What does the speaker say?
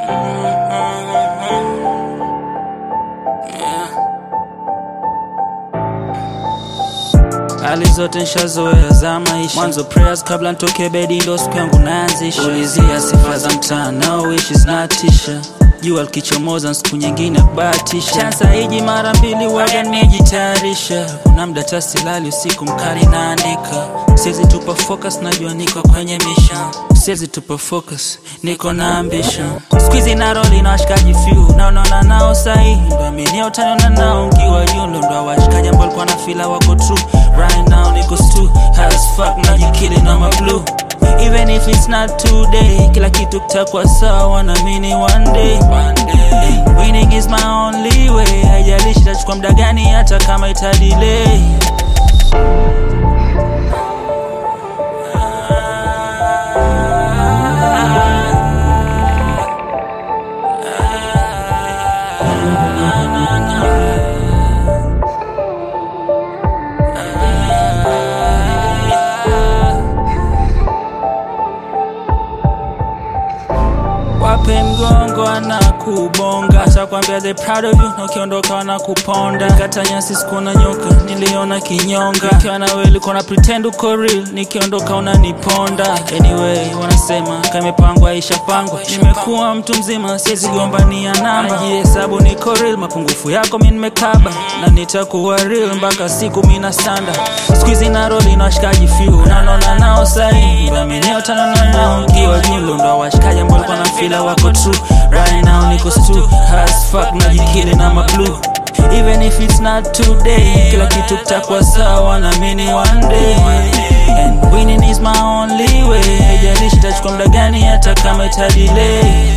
hali zote nshazoea za maisha mwanzo prayers kabla ntoke bedi ndo siku yangu naanzisha ulizia sifa za mtaa naoishi zinatisha jua likichomoza siku nyingine kubahatisha chansa hiji mara mbili waga nimejitayarisha kuna mda tasilali usiku mkali naandika siwezi tupa focus najua niko kwenye mission siwezi tupa focus niko na ambition squeezy na roli na washikaji few naonana nao sahihi ndo aminia utaniona nao nkiwa yundo ndo washikaji ambao walikuwa na fila wako true right now niko stu as fuck najikili na mablue even if it's not today kila kitu kitakuwa sawa naamini one day Hey, winning is my only way haijalishi itachukua muda gani hata kama itadelay wape mgongo ana kubonga atakwambia they proud of you na ukiondoka wana kuponda kata nyasi sikuona nyoka niliona kinyonga ikiwa na wewe ulikuwa na pretend uko real nikiondoka unaniponda anyway wanasema kamepangwa ishapangwa nimekuwa mtu mzima siwezi gombania namba jihesabu niko real mapungufu yako mi nimekaba na nitakuwa real mpaka siku mina sanda skuizi na roli na washikaji few nanona nao sahi baminiotana nao nkiwa julo ndo washikaji ambao walikuwa na fila wako true right now niko stu as fuck najikili na mablue even if it's not today kila kitu kitakuwa sawa naamini one day and winning is my only way haijalishi itachukua muda gani hata kama itadelay